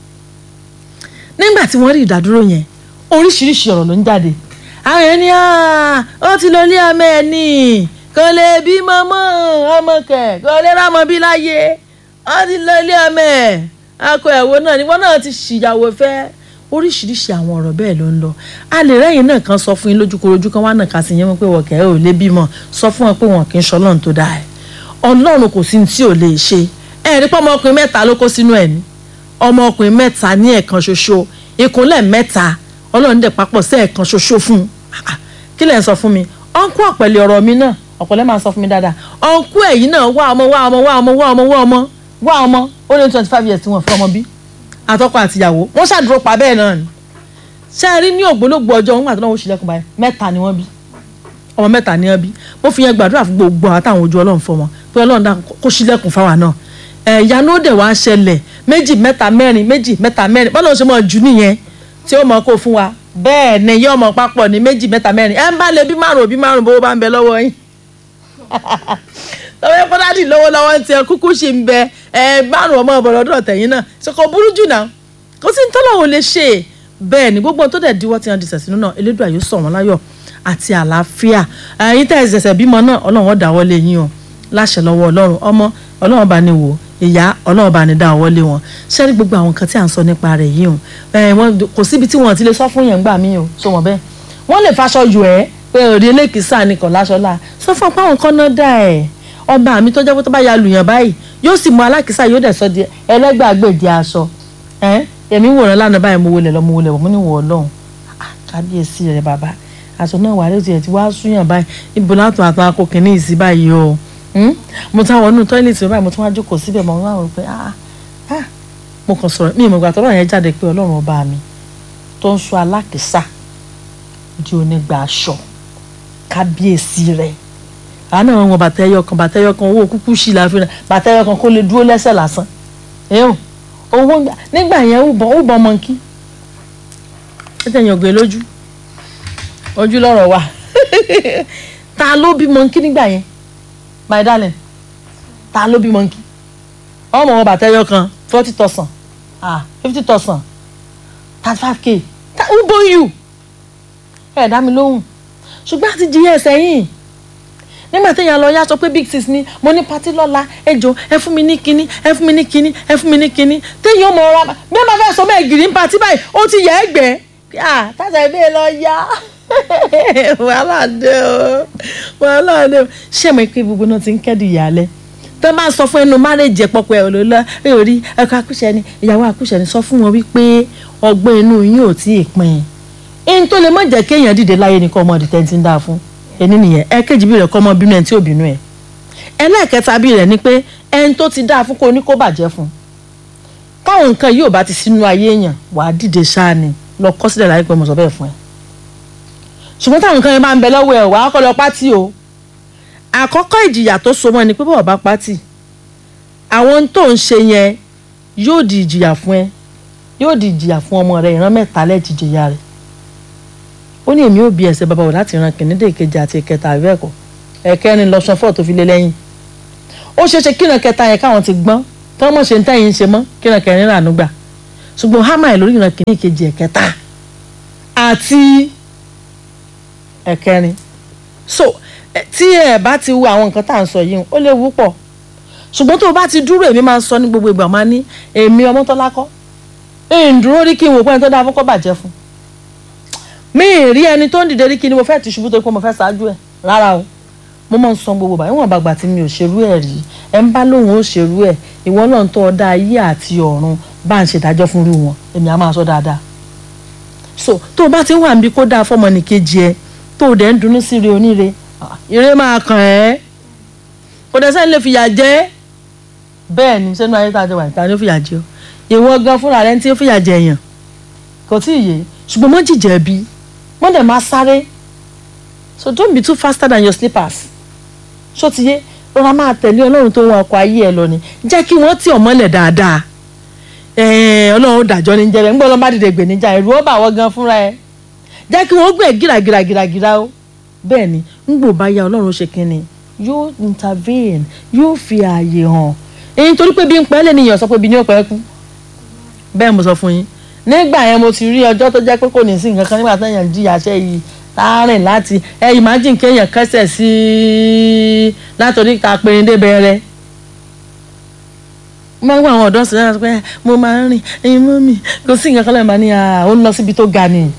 nígbà tí wọ́n rí ìdádúró yẹn oríṣiríṣi ọ̀rọ̀ ló ń jáde àwọn ẹni ó ti lọ ilé ọmọ ẹ̀ ní kò lè bí mọ́mọ́ ọmọ kẹ̀ kò lè rámọ bí láyé ó ti lọ ilé ọmọ ẹ̀ akọ ẹ̀wò náà ni wọ́n náà ti ṣìyàwó fẹ́ oríṣiríṣi àwọn ọ̀rọ̀ bẹ́ẹ̀ ló ń lọ a lè rẹ́yìn náà kan sọ fún yín lójúkorojú kan wá náà kà sí yẹn pé wọ́n kẹ́ ẹ̀ ò lè bímọ sọ fún wọn pé wọn kì í ṣọlọ́run tó dáa ẹ̀ ọlọ́run kò sí ní tí ò lè ṣe ẹ̀ rí pé ọmọkùnrin mẹ́ta ló kó sínú ẹ̀ ní ọmọkùnrin mẹ́ta ní ẹ̀kan ṣoṣo ìkúnlẹ̀ mẹ́ta ọlọ́run dẹ̀ papọ̀ sí ẹ̀kan ṣoṣo fún un kí lẹ̀ ń sọ fún mi ọ̀nkú ọ̀pẹ̀lẹ̀ ọ̀rọ̀ mi náà ọ̀pọ̀lẹ́ máa sọ fún mi dáadáa ọ̀nkú ẹ̀yìn náà wá ọmọ wá ọmọ wá ọmọ wá ọmọ wá ọmọ wá ọmọ ó ní twenty five years tí wọ́n fẹ́ ọmọ bí àtọkọ àtìyàwó wọ́n ṣàdúró pa bẹ́ẹ̀ náà ni ṣé ẹ rí ní ògbólógbò ọjọ́ wọn àti náà wọ́n ṣílẹ̀kùn báyìí mẹ́ta ni wọ́n bí ọmọ mẹ́ta ni wọ́n bí mo fi yẹn gbàdúrà fún gbogbo àwọn táwọn ojú ọlọ́run fọ́ wọn pé ọlọ́run dá kó ṣílẹ̀kùn fáwa náà ẹ̀yà ló dẹ̀ wá ṣẹlẹ̀ méjì mẹ́ta mẹ́rin méjì mẹ́ta mẹ́rin bọ́lá ṣe mọ̀ jù nìyẹn tí ó mọ̀ kó fún wa bẹ́ẹ̀ ni yóò mọ̀ papọ̀ ní méjì mẹ́ta mẹ́rin ẹ̀ ń bá lè bí márùn òbí márùn bówó bá ń bẹ lọ́wọ́ yín lọ́wọ́ yẹn kọ́dádì lówó lọ́wọ́ ń tiẹ̀ kúkú ṣì ń bẹ ẹ márùn ọmọ ọ̀bọ̀lọ́dọ̀ tẹ̀yìn náà ṣe kò burú jù náà kò sí ní tọ́lọ́wọ́ lè ṣe bẹ́ẹ̀ ni gbogbo tó dẹ̀ diwọ́ tí wọ́n di sẹ̀sìn náà elédùn àyè sọ̀ wọ́n láyọ̀ àti àlàáfíà ẹ̀yin tẹ́ ẹ̀ ṣẹ̀ṣẹ̀ bímọ náà ọlọ́run ó dáwọ́ lé yín o láṣẹ lọ́wọ́ ọlọ́run ọmọ ọlọ́run bá ní wò ìyá ọlọ́run bá ní dá ọwọ́ lé wọn ṣẹ́rí gbogbo àwọn nǹkan tí à ń sọ nípa rẹ̀ yìí o ẹ̀ wọ́n kò síbi tí wọ́n ti lè sọ fún yẹn gbà mí o so wọ́n bẹ́ẹ̀ wọ́n lè faṣọ yọ ẹ́ pé òde elékìísà ni kò láṣọ láà sọ fún apá àwọn kan náà dá ẹ̀ ọba mi tó jẹ́ pé tó bá ya lùyàn báyìí yóò sì mú alákìísà yóò dẹ̀ sọ di ẹlẹ́gbàgbèdì aṣọ ẹ̀ èmi wòran lánàá báyìí mo wọlé lọ mo wọlé wọ̀ mo ní wọ̀ ọlọ́run kábíyèsí rẹ̀ bàbá aṣọ náà wà lóṣù yẹn ti wá súyàn báyìí ibo látọ̀ àtọ̀ akókìní ìsí báyìí o mo tún àwọn inú tọ́ílẹ̀tì báyìí mo tún wá jókòó síbẹ̀ mo wá wò pé ah ah mo kàn sọ̀rọ̀ mi ìmọ̀gbà tọ́lọ́ yẹn jáde pé ọlọ́run ọba mi tó ń sọ alákìísà di onígbà aṣọ kábíyèsí rẹ̀ àánú àwọn bàtà ẹyọ kan bàtà ẹyọ kan owó kúkú sí la fi rà bàtà ẹyọ kan kó lè dúró lẹ́sẹ̀ lásán ẹ̀hún owó nígbà yẹn ó bọ̀ ó bọ̀ mọ̀nkí ẹ̀ tẹ̀yìn ògbé lójú ojú lọ́rọ̀ wa ta ló bí mọ̀nkí nígbà yẹn my darling ta ló bí mọ̀nkí ọmọ wọn bàtà ẹyọ kan forty thousand ah fifty thousand thirty five k who born you ẹ dá mi lóhùn ṣùgbọ́n àti jìyà ẹsẹ̀ yìí nígbà téèyàn lọ yá sọ pé big sis ni mo ní patí lọ́la ẹ jọ ẹ fún mi ní kinní ẹ fún mi ní kinní ẹ fún mi ní kinní téèyàn mọ̀ ọ́ra bí wọ́n bá fẹ́ sọ mẹ́ẹ̀ gírí ń patí báyìí ó ti yẹ ẹ́ gbẹ́ ah tásà ìbéè lọ yá wàhálà dé o wàhálà dé o ṣé mo pé gbogbo náà ti ń kẹ́dùn ìyàlẹ́ tó bá sọ fún ẹnu márèjì ẹ̀pọ̀pọ̀ ẹ̀ ló lọ ẹ ò rí ẹ̀kọ́ akúṣẹ́ ni ìyàwó akúṣẹ́ ni sọ fún wọn wípé ọgbọ́n inú yín ò tí ì pin in tó lè má jẹ́ kéèyàn dìde láyé ní kọ́ ọmọdé tẹ́ntì ń dáa fún ẹni nìyẹn ẹ̀kejì bí rẹ̀ kọ́ ọmọ bínú ẹ̀ tí ò bínú ẹ̀ ẹlẹ́ẹ̀kẹta bí rẹ̀ ni pé ẹni tó ti dáa fún kó ní kó bàjẹ́ fún káwọn nǹkan yóò bá ti sínú ayé èèyàn wàá dìde ṣáà ni lọ kọ́ sílẹ̀ láyé pé mo sọ bẹ́ẹ̀ fún ẹ ṣùgbọ́n táwọn nǹkan yẹn máa ń bẹ lọ́wọ́ ẹ̀ wàá kọ́ lọ pátì o àkọ́kọ́ ìjìyà tó so mọ́ ni pé bọ́ọ̀ bá pátì àwọn ohun tó ń ṣe yẹn yóò di ìjìyà fún ẹ yóò di ìjìyà fún ọmọ rẹ ìran mẹ́ta lẹ́ẹ̀tì jìyà rẹ ó ní èmi ò bí ẹsẹ̀ bàbá wò láti ran kìnìún dé ìkejì àti ìkẹta àbí ẹ̀kọ́ ẹ̀kẹrin lọ́sàn fọ́ọ̀ tó fi lé lẹ́yìn ó ṣeé ṣe kíran kẹta yẹn káwọn ti gbọ́n tí wọ́n mọ̀ ṣe ń tẹ̀yìn ṣe mọ́ kíran kẹrin rànú gbà ṣùgbọ́n hámà ẹ̀ lórí ìran kìnìún ìkejì ẹ̀kẹta àti ẹ̀kẹrin so tí ẹ bá ti wo àwọn nǹkan tá à ń sọ yìí ó léwu pọ̀ ṣùgbọ́n tó o bá ti dúró èmi máa ń sọ ní gbogbo ìgbà máa ní èmi Ọmọ́tọ́lá kọ́ ń dúró rí kí n wò pé ẹni tó dáa fún kọ́ bàjẹ́ fún mi ì rí ẹni tó ń dìde rí kí ni mo fẹ́ ti ṣubú tó pé mo fẹ́ ṣáájú ẹ̀ rárá o mo máa ń sọ gbogbo báyìí wọn bàgbà tí mi ò ṣerú ẹ̀ rí ẹ ń bá lóun ó ṣerú ẹ̀ ìwọ náà ń tọ́ ọ dá ayé àti ọ̀run bá ń ṣèdájọ́ fún irú wọn èmi á máa sọ dáadáa so tó o bá ti wà níbi kó dáa fọmọnìkejì ẹ tó o dẹ̀ ń dunnú sí ire oníre ire máa kàn ẹ́ kò dẹ̀ sẹ́ni lè fìyà jẹ bẹ́ẹ̀ ni sẹ́nu ayé tá a jẹ wà níta ni ó fìyà jẹ o ìwọ gan fúnra rẹ tí ó fìyà jẹ èèyàn kò tí ì yé ṣùgbọ́n mọ́ jìjẹ́ bí wọ́n dẹ̀ máa sáré so don't be too faster than your slippers ṣó ti yé rọra máa tẹ̀lé ọlọ́run tó wọn ọkọ̀ ayé ẹ lọ ni jẹ́ kí wọ́n tì ọ́ mọ́lẹ̀ dáadáa ọlọ́run dàjọ́ ní jẹ́rẹ̀ ńgbọ́n lọ́n bá dìde gbè níjà ẹ̀rù ó bà wọ́n gan fúnra ẹ jẹ́ kí wọ́n gbé gíragíragíragíra o bẹ́ẹ̀ ni ńgbò bá yá ọlọ́run ṣe kínni yóò intervene yóò fi ààyè hàn èyí torí pé bí ń pẹ́ lẹ́nìyàn sọ pé bí ní ó pẹ́ kú bẹ́ẹ̀ mo sọ fún yín nígbà yẹn mo ti rí ọjọ́ tó jẹ́ pé kò ní sí nǹkan kan nígbà tó yàn jí àṣẹ yìí láàrin láti ẹ imagine kéèyàn kẹsẹ̀ sí i látòrí ká périndé bẹ̀rẹ̀ mo máa ń wá àwọn ọ̀dọ́ sílẹ̀ pé mo máa ń rìn ẹyin mọ́ mi kò sí nǹkan kan lẹ́yìn máa ní ó ń lọ síbi tó ga ni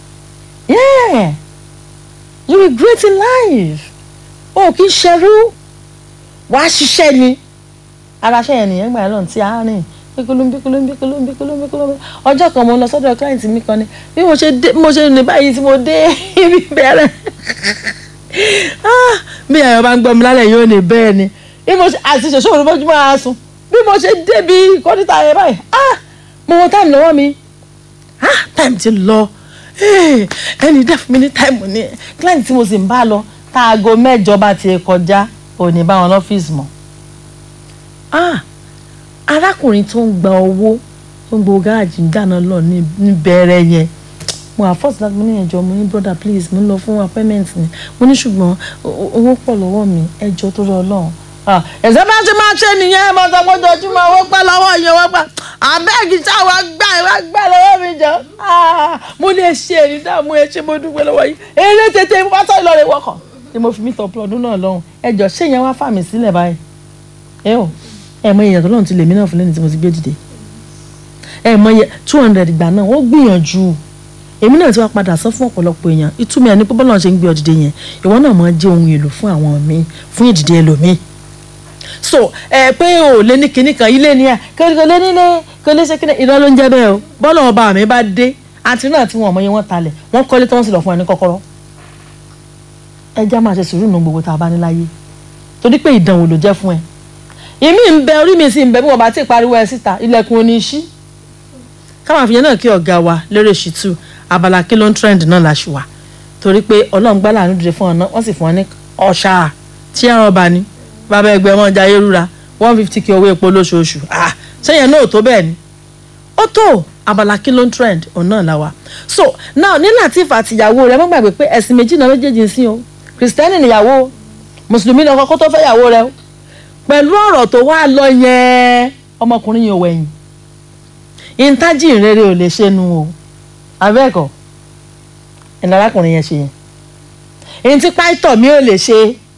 yeah you will great in life o kì í ṣerú wàá ṣiṣẹ́ ni ara ṣẹ́yìn nìyẹn gbà lọ́n tí a rìn bikulumbi kulumbi kulumbi kulumbi kulumbi ọjọ́ kan mo lọ sọ́dọ̀ client mi kan ni bí mo ṣe dé mo ṣe ní báyìí tí mo dé ibi bẹ̀rẹ̀ bí ẹ̀yọ́ bá ń gbọ́ mi lálẹ́ yóò ní bẹ́ẹ̀ ni bí mo ṣe àti ṣe ṣòro bójú máa sùn bí mo ṣe débi kọ́ńtà yẹn báyìí mo wọ táìmù lọ́wọ́ mi táìmù ti lọ ẹni dẹ́ fún mi ní táìmù ni client tí mo sì ń bá lọ táago mẹ́jọ bá ti kọjá òní bá wọn lọ́fíìsì mọ́ arákùnrin tó ń gba owó tó ń gbowó gáàjì ń dáná lọ níbẹ̀rẹ̀ yẹn mo àfọ́sí láti mo ní ẹjọ́ mo ní brother please mo ń lọ fún appointment ni mo ní ṣùgbọ́n owó pọ̀ lọ́wọ́ mi ẹjọ́ tó rọ ọlọ́run ẹ̀sẹ̀ bá ṣe máa ṣe nìyẹn mo sọ pé ojoojúmọ́ owó pẹ́ lọ́wọ́ yẹn wọ́n pa àbẹ́ẹ̀gì táwa gbà wá gbà lọ́wọ́ mi jọ mo lè ṣe èyí dààmú ẹ ṣe mo dúpẹ́ lọ́wọ́ yìí eré tètè mo bá sọ ìlọrin wọkọ̀ ni mo fi mí tọ̀pọ̀ ọdún náà lọ́hùn ẹjọ́ ṣé yẹn wá fà mí sílẹ̀ báyìí ẹ ò ẹ mọ èèyàn tó lọ́run ti lèmi náà fún lẹ́ni tí mo ti gbé dìde ẹ mọ iye two hundred ìgbà náà wọ́n gbìyànjú èmi náà ti wá padà sọ fún ọ̀pọ̀lọpọ̀ èèyàn ìtumọ̀ ẹni pé bọ́lá ṣe ń gbé ọ dìde yẹn ìwọ náà máa jẹ́ ohun èlò fún àwọn míì fún ìdìde ẹlòmíì so ẹ pé o lé ní kinní kan ilé ni ẹ kò lé nílé kò lé ṣe kinní iná ló ń jẹ́ bẹ́ẹ̀ o bọ́lá ọba mi bá dé àti náà tí wọn mọ iye wọn talẹ̀ wọ́n kọ́lé tí wọ́n sì lọ fún ẹ ní kọ́kọ́rọ́ ẹ já máa ṣe sùúrù nù gbogbo tá a bá ní láyé torí pé ìdánwò ló jẹ́ fún ẹ ìmí ń bẹ orí mi sì ń bẹ bí wọn bá ti pariwo ẹ síta ilẹ̀kùn oní ṣí káwọn àfihàn náà kí ọ̀gá wa lérè ṣìtú abala kí ló ń trend náà la ṣùwà torí pé ọlọ́run gbá láàánú dìde fún ọ náà wọ́n sì fún ọ ní ọ̀ṣà tí ẹran ọba ni bàbá ẹgbẹ́ wọn jayé rúra one fifty kí owó epo lóṣooṣù ah sẹ́yìn náà ò tó bẹ́ẹ̀ ni ó tó abala kí ló ń trend òun náà la wa so now ní Lateef àtìyàwó rẹ mọ́ gbàgbé pé ẹ̀sìn méjì náà méjèèjì ń sìn o kìrìsìtẹ́nì nìyàwó mùsùlùmí lọ́kọ́ kó tó fẹ́ yàwó rẹ o pẹ̀lú ọ̀rọ̀ tó wá lọ yẹn ọmọkùnrin yìí ò wẹ̀yìn ìntájì ìrere ò lè ṣe nu o abẹ́ẹ̀kọ́ ẹ̀nà arákùnrin yẹn ṣe yẹn èyí tí pàìtọ̀ mi ò lè ṣe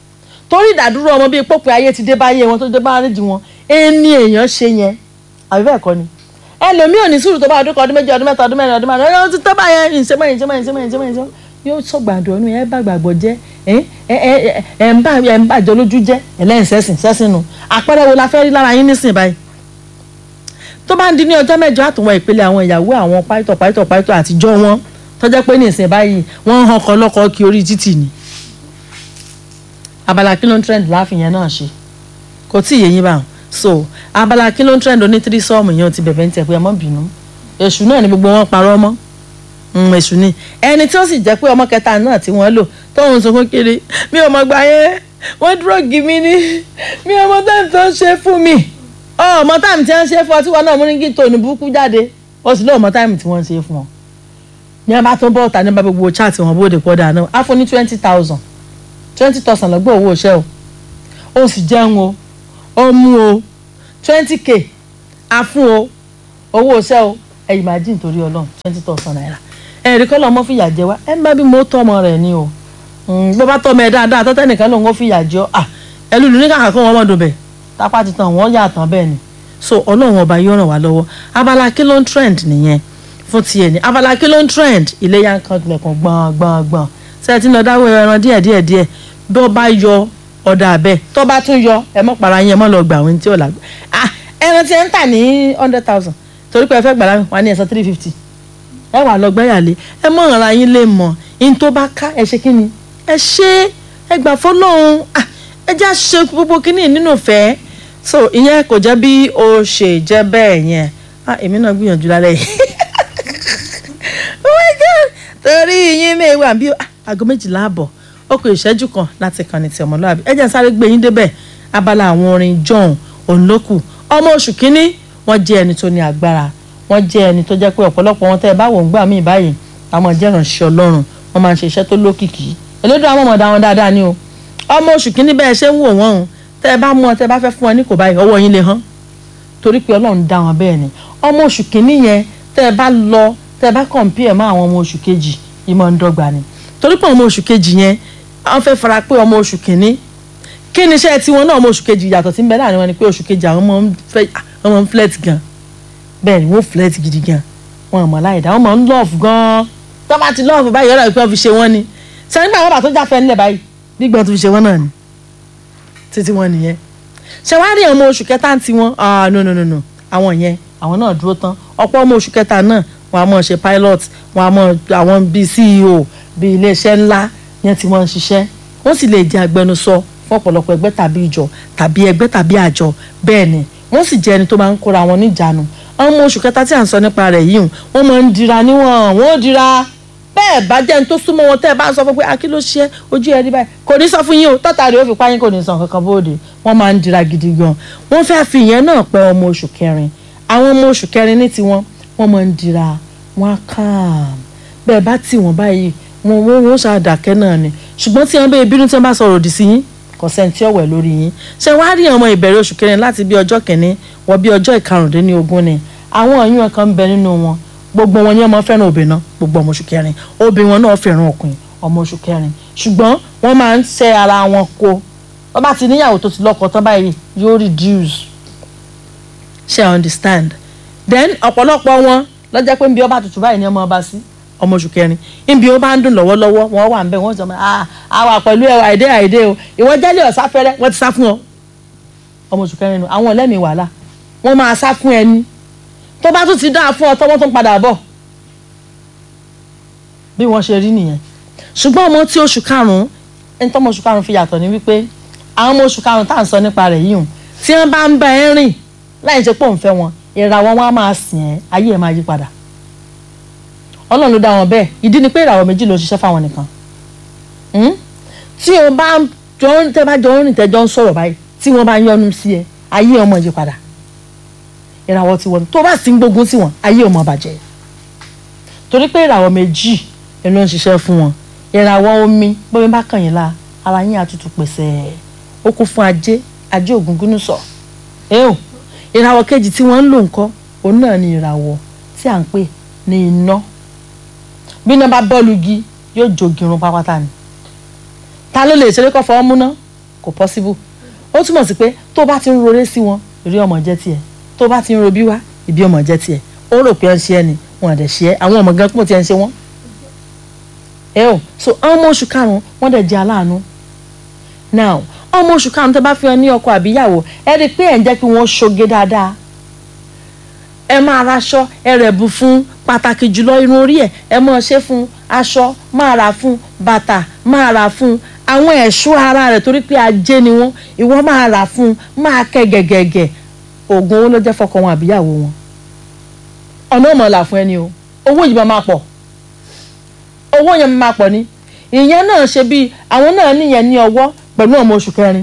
torí ìdádúró ọmọ bíi pópin ayé ti dé báyé wọn tó dé bá nídìí wọn ẹni èèyàn ṣe yẹn àbí bẹ́ẹ̀ kọ́ ni ẹlòmíì ò ní sùúrù tó bá ọdún kan ọdún méjì ọdún mẹ́ta ọdún mẹ́rin ọdún márùn ọdún tó bá yẹn ìṣẹ́mọ̀ ìṣẹ́mọ̀ ìṣẹ́mọ̀ ìṣẹ́mọ̀ ìṣẹ́mọ̀ yóò sọ̀gbàdùn ọ̀nù ẹ̀ bá gbàgbọ́ jẹ́ ẹ̀ ẹ̀ ẹ̀ ń bá ẹ̀ ń bàjọ́ lójú jẹ́ ẹlẹ́yìn sẹ́sìn sẹ́sìn nù àpẹẹrẹ wo la fẹ́ rí lára yín nísìn báyìí tó bá ń di ní ọjọ́ mẹ́jọ àtúnwọ̀n ìpele àwọn ìyàwó àwọn pàìtọ̀ pàìtọ̀ pàìtọ̀ àtijọ́ wọn tọ́jọ́ pé nísìn báyìí wọ́n ń hàn kọ́ lọ́kọ́ kí orí títì ni abala kí ló ń trend láàfin yẹn náà ṣe kò tí ì yé yín báwọn so abala kí ló ń trend oní tírí sọ́ọ̀mù yẹn ti bẹ̀bẹ̀ ń tẹ̀ pé ẹ mọ́ bínú èṣù náà ni gbogbo wọn parọ́ mọ́ Mm, èṣù ni ẹni tí ó sì jẹ́ pé ọmọ kẹta náà tí wọ́n lò tóun sunkún kiri mi ò mọ̀ gbà yẹn wọ́n dúró gì mí ní mi ò mọ táìmù tó ń ṣe fún mi ọmọ táìmù tí wọ́n ṣe fún ọ tí wọ́n náà mú ní kí tòun burúkú jáde ó sì lóun mọ táìmù tí wọ́n ṣe fún ọ ní a bá tó bọ́ ọ̀tá ní bá gbogbo chat wọn bóde pọ̀ dáná á fún ní twenty thousand twenty thousand lọ́gbọ́ owó iṣẹ́ o ó sì jẹun o ó mú o twenty k á fún o owó iṣẹ́ o ẹ̀yìn máa jí nítorí ọlọ́run twenty thousand naira ẹ̀rí kọ́ lọ́mọ fìyà jẹ wá ẹ̀ ń bá bí mo tọ́mọ rẹ̀ ni o bó bá tọ́mọ ẹ̀ dáadáa tọ́tẹ́ nìkan lòun ó fìyà jẹ ọ́ à ẹlùlù ní kàkà kó wọn mọ̀ dùn bẹ̀ tápá ti tàn wọ́n yà tán bẹ́ẹ̀ ni so ọlọ́run ọba yóò ràn wá lọ́wọ́ abala kí ló ń trend nìyẹn fún tiẹ̀ ní abala kí ló ń trend iléyà nǹkan tilẹ̀kùn gbọ̀n gbọ̀n gbọ̀n ṣe ti ń lọ dáwọ́ ẹran díẹ̀ díẹ̀ díẹ̀ bí ó bá yọ ọ̀dà abẹ́ tó bá tún yọ ẹ mọ́ para yín ẹ mọ́ lọ gbà wọ́n tí ò lágbá ah ẹran tí ẹ ń tà ní hundred thousand torí pé ẹ fẹ́ gbà láwọn wà ní ẹ̀sán three fifty ẹ wà lọ gbẹ́yàlé ẹ mọ̀ ara yín lè mọ̀ in tó bá ká ẹ ṣe kí ni ẹ ṣe ẹ gbà fọlọ́run ah ẹ já ṣe gbogbo kínní nínú ìfẹ́ so ìyẹn kò jẹ́ bí o ṣe jẹ́ bẹ́ẹ̀ yẹn ah èmi náà gbìyànjú lálẹ́ yìí oh my god torí yín mẹ́wàá bí aago méjìlá àbọ̀ ó kù ìṣẹ́jú kan láti kàn ní ti ọmọlúwàbí ẹ jẹ́ sáré gbé yín débẹ̀ abala àwọn orin john onloku ọmọ oṣù kínní wọ́n jẹ́ ẹni tó ní agbára wọ́n jẹ́ ẹni tó jẹ́ pé ọ̀pọ̀lọpọ̀ wọn tẹ́ ẹ bá wò ń gbà míì báyìí àwọn jẹ́ ìrànṣẹ́ ọlọ́run wọ́n máa ń ṣe iṣẹ́ tó lókìkí elédò àwọn ọmọdé àwọn dáadáa ni o ọmọ oṣù kínní bẹ́ẹ̀ ṣe ń wò wọ́n o tẹ́ ẹ bá mú ọ tẹ́ ẹ bá fẹ́ fún ọ ní kò báyìí ọwọ́ yín lè hán torí pé ọlọ́run dá wọn bẹ́ẹ̀ ni ọmọ oṣù kínní yẹn tẹ́ ẹ bá lọ tẹ́ ẹ bá compare mọ́ àwọn ọmọ oṣù kejì ìmọ̀ ń dọ́gba ni torí pé ọmọ oṣù kejì yẹn wọ́n fẹ́ fara pé ọmọ oṣù kínní kí ni iṣẹ́ tiwọn náà ọmọ oṣù kejì yàtọ̀ tí ń bẹ láàrin wọn ni pé oṣù kejì àwọn ọmọ ń flirt gan bẹ́ẹ̀ ni wọ́n flirt gidi gan wọn mọ̀ láì dá wọn mọ̀ ń love gan tó bá ti love báyìí ọ̀rọ̀ ìpín fi ṣe wọ́n ni ṣe nígbà wọn bá tó jáfẹ́ nílẹ̀ báyìí gbígbọ́n tó fi ṣe wọ́n náà ni títí wọn nìyẹn ṣe wá rí ọmọ oṣù kẹta ti wọn ah no no no no àwọn yẹn àwọn náà dúró tán ọ̀pọ̀ ọmọ oṣù kẹta náà wọn a mọ̀ ṣe pilot wọn a mọ̀ àwọn bíi CEO bíi iléeṣẹ́ ńlá yẹn tí wọ́n ń ṣiṣẹ́ wọ́n sì lè jẹ́ agbẹnusọ fún ọ̀pọ̀lọpọ̀ ẹgbẹ́ tàbí ìjọ tàbí ẹgbẹ́ tàbí àjọ bẹ́ẹ̀ ni wọ́n sì jẹ́ ẹni tó máa ń kóra wọn níjàánu ọmọ oṣù kẹta tí à ń sọ nípa rẹ̀ yìí wọ́n máa ń dira níwọ̀n wọ́n ó dira bẹ́ẹ̀ bá jẹ́ ní tó súnmọ́ wọn tẹ́ ẹ bá ń sọ fún pé akí ló ṣe ojú ẹ rí báyìí kò ní sọ fún yín o tọ́ta rẹ̀ ó fi páyín kò ní sàn kankan bóde wọ́n máa ń dira gidi gan wọ́n fẹ́ fi ìyẹn náà pẹ́ ọmọ oṣù kẹrin àwọn ọmọ oṣù kẹrin ní tiwọn wọ́n máa ń dira wọ́n á kàn bẹ́ẹ̀ bá tì wọ́n báyìí wọ́n wọ́n wọ́n ṣàdàkẹ́ náà ni ṣùgbọ́n tí wọ́n bẹ́ẹ̀ bínú tí wọ́n bá sọ̀rọ̀ òdì sí yín kò sẹ́ńtì ọ̀wẹ̀ lórí yín ṣé wàá rí ọmọ ìbẹ̀rẹ̀ oṣù kẹrin láti bí ọjọ́ kìíní wọ bí ọjọ́ ìkarùndínlógún ni àwọn ọ̀yún kan ń bẹ nínú wọn gbogbo wọn ni ọmọ fẹ́ràn obìnrin náà gbogbo ọmọ oṣù kẹrin obìnrin wọn náà fẹ́ràn ọkùnrin ọmọ oṣù kẹrin ṣùgbọ́n wọ́n máa ń ṣe ara wọn kó wọ́n bá ti níyàwó tó ti lọ́kọ tán báyìí yóò reduce ṣe I understand then ọ̀pọ̀lọpọ̀ wọn lọ́jọ́ pé nbí ọba tutù báyìí ni ọmọ ọba sí ọmọ oṣù kẹrin nbí ó bá ń dùn lọ́wọ́lọ́wọ́ wọn wà ń bẹ̀ wọ́n sọ ma ah àwa pẹ̀lú ẹ̀ àìdé àìdé o ìwọ jẹ́lẹ̀ ọ̀sá fẹ́rẹ́ wọ́n ti sá fún ọ ọmọ oṣù kẹrin nu àwọn ọlẹ́mìí wàhálà wọ́n máa sá fún ẹni tó bá tún ti dáa fún ọ tọ́wọ́ tó ń padà bọ̀ bí wọ́n ṣe rí nìyẹn ṣùgbọ́n ọmọ tí oṣù karùn-ún ẹni tọ́mọ oṣù karùn-ún fi yàtọ̀ ní wípé àwọn ọmọ oṣù karùn-ún tá à ń sọ nípa rẹ̀ yìí hùn tí wọ́n bá ń bá ẹ rìn láì ṣe pé òun fẹ́ wọn ìràwọ̀ wọn á máa sìn ẹ́ ayé ẹ̀ máa yí padà ọlọ́run ló dá wọn bẹ́ẹ̀ ìdí ni pé ìràwọ̀ méjì ló ṣiṣẹ́ fáwọn nìkan tí o bá jọ ń tẹ́ bá jọ ń rìn tẹ́jọ́ ń sọ̀rọ̀ báyìí tí wọ́n bá ń yọnu sí ẹ ayé ọmọ yí padà ìràwọ̀ tiwọn tó bá sì ń gbógun sí wọn ayé ọmọ bàjẹ́ torí pé ìràwọ̀ méjì ló ń ṣiṣẹ́ fún wọn ìràwọ̀ omi bómi bá kàn yín la ara yín àtútù pèsè ó kún fún ajé ajé ògúngúnú sọ ẹ́ò ìràwọ̀ kejì tí wọ́n ń lò ńkọ́ òun náà ni ìràwọ̀ tí à ń pè ní iná bí iná bá bọ́ọ̀lù igi yóò jogi irun pápátá ni ta ló lè ṣeré kọ́ fọwọ́ múná kò possible ó túmọ̀ sí pé tó bá ti ń roré sí wọn ìrí ọmọ jẹ́ tiẹ̀ tó bá ti ń robí wá ìbí ọmọ jẹ́ tiẹ̀ ó rò pé ẹ ń ṣe ẹ ni wọn àdẹ̀ ṣe ẹ àwọn ọmọ gan pọ̀ tí ẹ ń ṣe wọ́n ẹ o so ọmọ oṣù karùn-ún wọ́n dẹ̀ jẹ́ aláàánú now ọmọ oṣù karùn-ún tẹ́ bá fi hàn ní ọkọ àbíyàwó ẹ rí i pé ẹ̀ ń jẹ́ kí wọ́n ṣoge dáadáa ẹ máa raṣọ ẹ rẹ̀ bù fún pàtàkì jùlọ irun orí ẹ ẹ máa ṣe fún aṣọ máa rà fún bàtà máa rà fún àwọn ẹ̀ṣọ́ ara rẹ̀ torí pé ajé ni wọ́n ìwọ máa rà fún máa kẹ́ gẹ̀gẹ̀gẹ̀ oògùn owó ló jẹ́ fọkọ wọn àbíyàwó wọn ọ̀nà ò mọ̀ là fún ẹni o owó yìí máa máa pọ̀ owó yẹn máa pọ̀ ni ìyẹn náà ṣe bí àwọn náà níyẹn ní ọwọ́ pẹ̀lú ọmọ oṣù kẹrin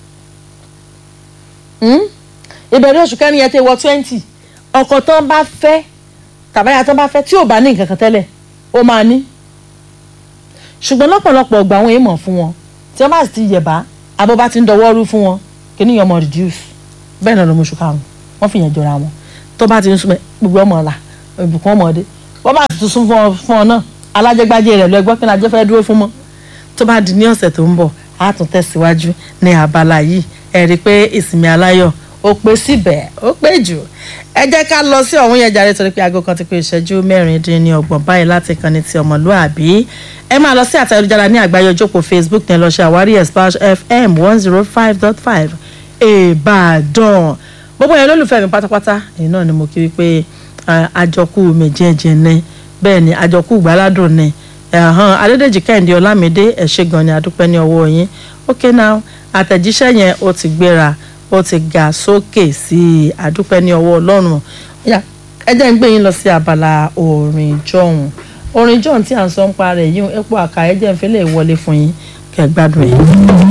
Hmm? ìbẹ̀rẹ̀ oṣù kẹrin yẹn ti wọ twenty ọkọ tán bá fẹ́ tàbáyà tán bá fẹ́ tí ò bá ní nǹkan kan tẹ́lẹ̀ ó máa ní ṣùgbọ́n lọ́pọ̀lọpọ̀ ọgbà àwọn èèmọ̀ fún wọn tí wọ́n bá sì ti yẹ̀bá abọ́ bá ti ń dọwọ́ rú fún wọn kí ni ọmọ reduce bẹ́ẹ̀ náà lọ́mọ oṣù karùn-ún wọ́n fi yẹn jọra wọn tó bá ti ń súnmọ́ gbogbo ọmọ ọ̀la ìbùkún ọmọdé wọ́n bá ti tún fún ọ fún ọ náà alájẹgbájẹ rẹ̀ lọ ẹgbọ́n kí ni ajẹ́ fẹ́ dúró fún mọ́ tó bá di ní ọ̀sẹ̀ tó ń bọ̀ á tún tẹ̀síwájú ní abala yìí ẹ rí i pé ìsinmi aláyọ̀ ó pé síbẹ̀ ó pé jù ẹ jẹ́ ká lọ sí ọ̀hún yẹn jàre torí pé aago kan ti pé ìṣẹ́jú mẹ́rin dín ní ọgbọ̀n báyìí láti kan ní ti ọmọlúàbí ẹ máa lọ sí àtẹ̀jára ní àgbáyé ojókòó facebook ní ẹ lọ ṣe àwárí espash fm one zero five dot five ìbàdàn gbogbo yẹn lólùfẹ́ mi pátápátá èyí náà ni mo kí wípé àjọkù méjèèjì ni bẹ́ẹ̀ ni àjọkù gbáládùn ni ẹ̀hán adédèjì kẹ́hìndé ọlámídé ẹ̀ ṣé gan ni adúpẹ́ ní ọwọ́ yín okay now àtẹ̀jíṣẹ́ yẹn ó ti gbéra ó ti ga sókè sí i àdúpẹ́ ní ọwọ́ ọlọ́run Ya, ẹ jẹ́ ń gbé yín lọ sí abala orin jọ̀hún orin jọ̀hún tí à ń sọ ń pa rẹ̀ yìí epo àkà ẹ jẹ́ ń fi lè wọlé fún yín kẹ́ gbádùn ẹ̀.